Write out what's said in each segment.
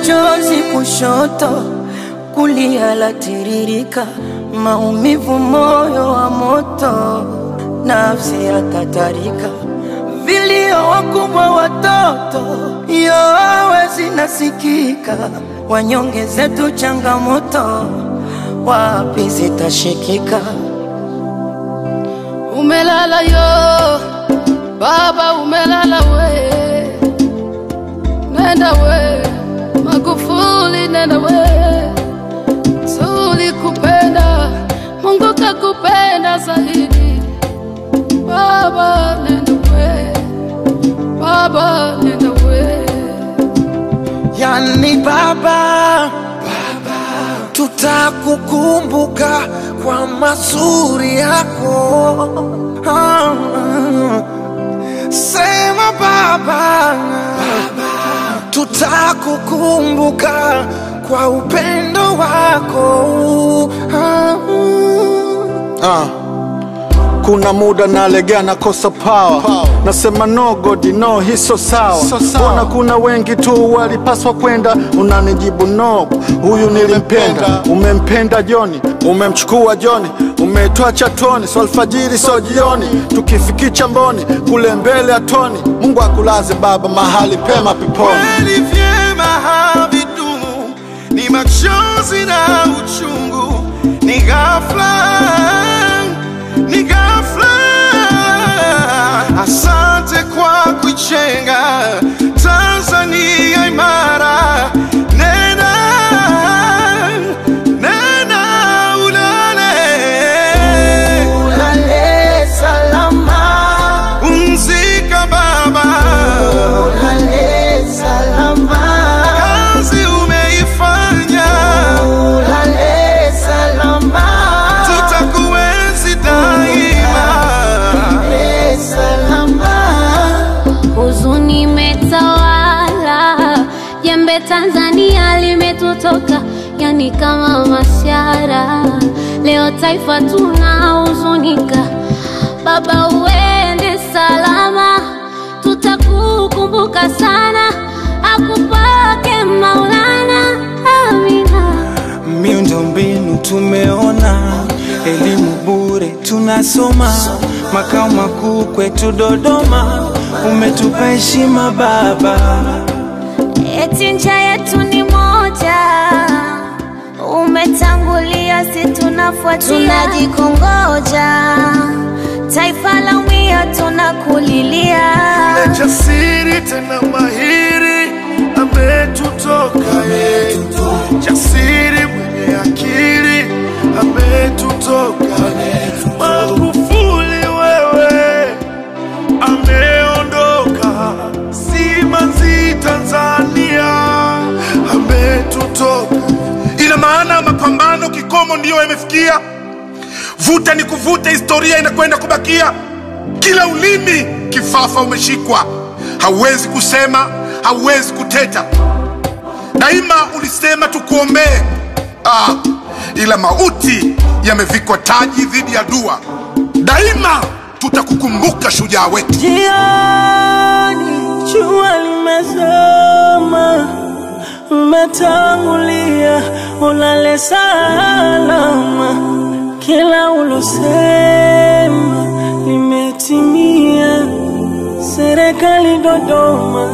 chozi kushoto, kulia latiririka, maumivu moyo wa moto, nafsi yatatarika, vilio wakubwa watoto, yowe zinasikika, wanyonge zetu changamoto, wapi zitashikika? Umelala yo baba, umelala we, nenda we Magufuli, nenda we, tulikupenda, Mungu kakupenda zaidi. Baba nenda we, baba nenda we. Yani baba, tutakukumbuka kwa mazuri yako. Ah, Sema baba, tutakukumbuka kwa upendo wako. Ah, Ah. Kuna muda nalegea nakosa power. Nasema no God no hiso sawa So sawa. Mbona kuna wengi tu walipaswa kwenda Unanijibu no huyu nilimpenda Umempenda Joni umemchukua Joni Umetoa chatoni so alfajiri so jioni Tukifikicha mboni kule mbele ya toni Mungu akulaze baba mahali pema peponi kweli vyema havidumu, ni machozi na uchungu, ni ghafla, ni ghafla. Asante kwa kuichenga Tanzania imara, nena nena ulale Ulale salama, Pumzika baba, ulale salama, kazi umeifanya, ulale salama, tutakuenzi daima. ulale salama. huzuni imetawala, jembe Tanzania limetutoka, yani kama mashara. Leo taifa tunahuzunika, baba uende salama, tutakukumbuka sana, akupake Maulana, amina. Miundombinu tumeona, elimu bure tunasoma, makao makuu kwetu Dodoma, umetupa heshima baba. Eti ncha yetu ni moja, umetangulia, si tunafuatia, tunajikongoja, taifa la umia, tunakulilia. Na jasiri tena mahiri ametutoka ye, jasiri mwenye akili ametutoka ye. Magufuli wewe ameondoka, simanzi Tanzania ametutoka. Ina maana mapambano kikomo ndiyo yamefikia, vuta ni kuvuta, historia inakwenda kubakia. Kila ulimi kifafa umeshikwa, hauwezi kusema, hauwezi kuteta. Daima ulisema tukuombee, ah, ila mauti yamevikwa taji dhidi ya dua. Daima tutakukumbuka shujaa wetu. Jioni jua limezama, umetangulia, ulale salama. Kila ulosema limetimia. Serikali Dodoma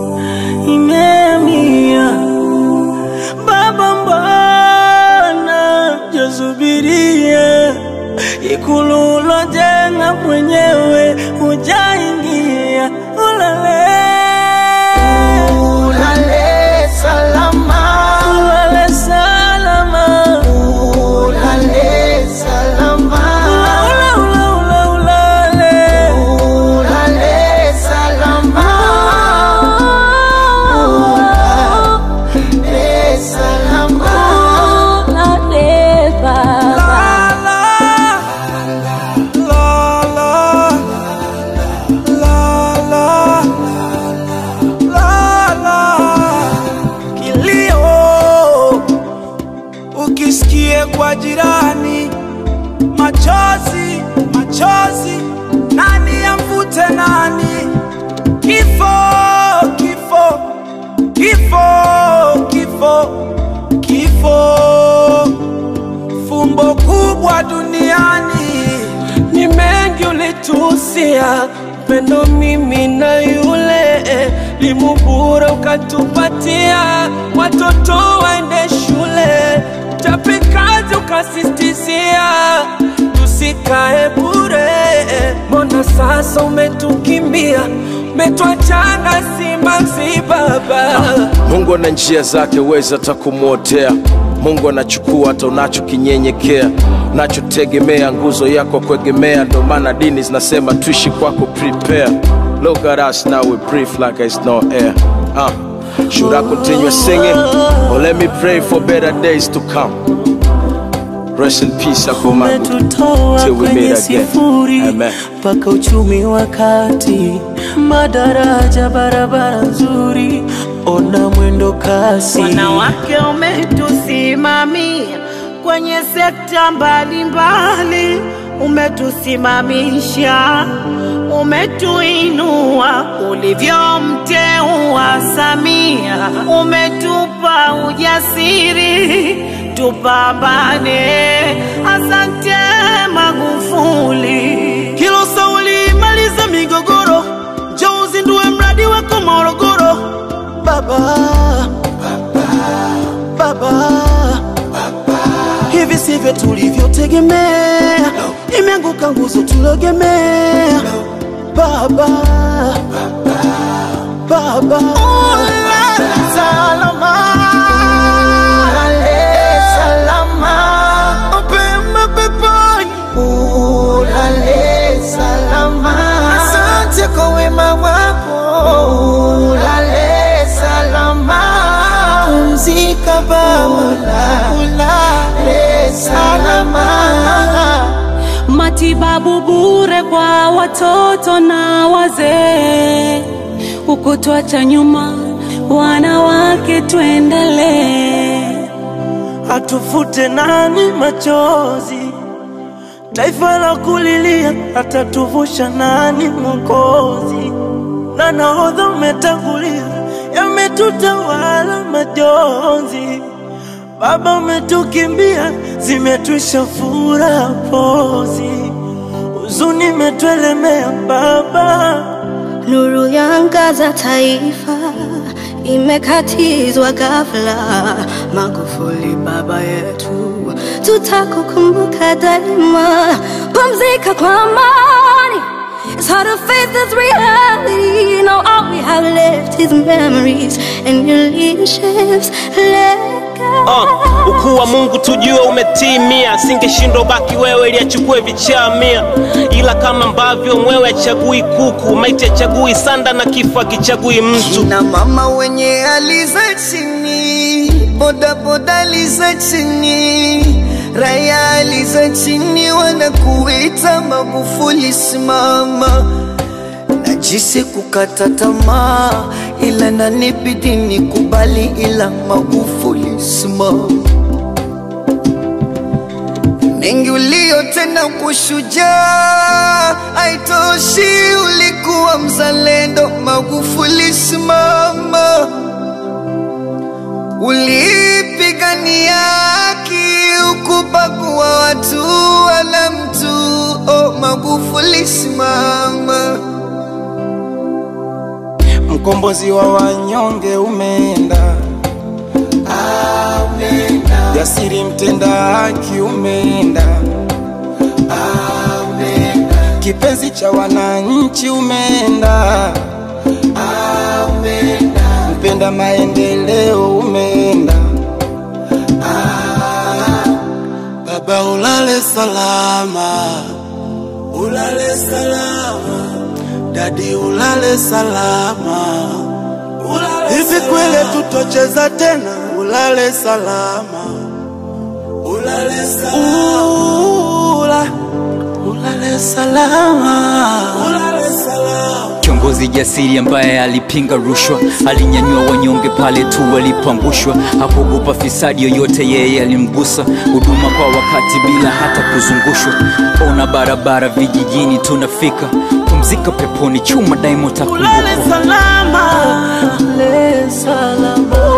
imehamia. Baba, mbona jasubiria ikulu ulojenga mwenyewe hujaingia? Ulale ulale salama, ulale salama, ulale salama, ula, ula, ula, ulale ulale salama, ulale salama, Ulale baba. Kilio ukisikie kwa jirani, machozi machozi, nani amvute nani? Kifo kifo kifo kifo kifo kifo fumbo kubwa duniani ni mengi ulitusia pendo mimi na yule limubura ukatupatia watoto waende shule tapikazi ukasistizia tusikae bure mbona sasa umetukimbia umetwachana simanzi baba Mungu ana njia zake, weza hata kumwotea. Mungu anachukua hata unachokinyenyekea, unachotegemea, nguzo yako kuegemea. Ndo maana dini zinasema tuishi kwako, prepare. Look at us now, we breathe like it's no air. Uh, should I continue singing or let me pray for better days to come? Rest in peace, Akumagu. umetutoa Till we kwenye meet again. sifuri Amen. mpaka uchumi wa kati, madaraja, barabara nzuri, ona mwendo kasi. Wanawake umetusimamia kwenye sekta mbalimbali, umetusimamisha, umetuinua ulivyomteua Samia, umetupa ujasiri tupambane. Asante Magufuli. Kilo sauli maliza migogoro, njoo uzindue mradi wako Morogoro. Baba, baba, hivi sivyo tulivyotegemea, imeanguka nguzo tulogemea. Baba, baba, salama, Ulale salama, mapema peponi. ulale salama. Asante kwa wema wako, Ulale salama, pumzika Baba, ulale salama. matibabu bure kwa watoto na wazee, ukutwacha nyuma wanawake, tuendelee. atufute nani machozi, taifa la kulilia, atatuvusha nani Mwokozi? Na nahodha umetangulia, yametutawala majonzi. Baba umetukimbia, zimetwisha furaha pozi, huzuni imetuelemea Baba. Nuru yangaza taifa imekatizwa ghafla. Magufuli baba yetu, tutakukumbuka daima. Pumzika kwa amani. It's hard to face this reality. Now all we have left is memories and your leadership's legacy. Uh, ukuu wa Mungu tujue umetimia, singeshindwa baki wewe ili achukue vichaa mia, ila kama ambavyo mwewe achagui kuku, maiti achagui sanda na kifo akichagui mtu. na mama wenye hali za chini, boda boda hali za chini, raia hali za chini, wanakuita Magufuli simama. Najisi kukata tamaa, ila nanibidi nikubali, ila Magufuli simama. mengi uliyotenda kushujaa, haitoshi, ulikuwa mzalendo. Magufuli simama, ulipigania haki, ukubagua watu wala mtu. Oh, Magufuli simama. mkombozi wa wanyonge umeenda jasiri mtenda haki umeenda kipenzi cha wananchi umeenda mpenda maendeleo umeenda Baba ulale salama, ulale salama, dadi ulale salama. Hivi kweli tutocheza tena? Ulale salama, ulale salama, Ula, ulale salama, ulale salama. Kiongozi jasiri ambaye alipinga rushwa, alinyanyua wanyonge pale tu walipoangushwa, hakuogopa fisadi yoyote, yeye alimgusa. Huduma kwa wakati bila hata kuzungushwa, ona barabara vijijini tunafika. Pumzika peponi, chuma daima Ulale utakumbukwa. salama, ulale salama.